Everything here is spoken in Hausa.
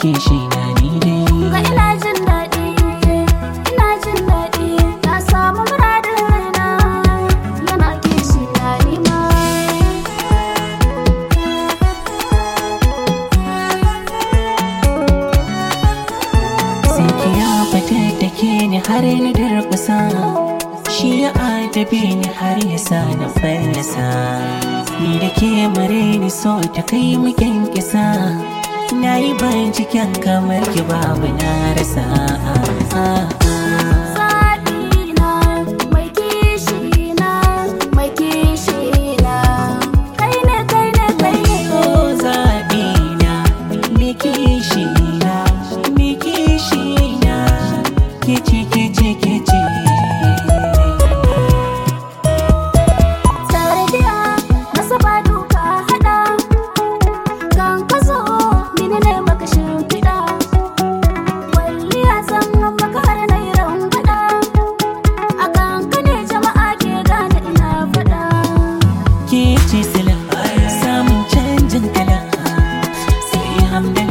kishi na ni dai Ga ina jin daɗi, ina jin daɗi, na samu muradin raina, yana kishi na nima. sai ki ya fata da ke ni har na durkusa shi ya adabe ni har ya sa na fallasa ni da ke mare ni so ta kai mu kisa na yi binciken kamar ki babu na rasa Zaɓina, mai kishi na, mai kishi na. Kai ne, kai ne, kai ne. Oh, zaɓi na, me kishi na, me kishi na, kici kici kici. Tarbiya, nasaba duka haɗa. Kan ka zo, ni ne maka shimfiɗa. Kwalliya zan maka har na yi rangwaɗa. A kan ka ne jama'a ke gane ina faɗa. Kici sila, samun canjin kala, sai hamdala.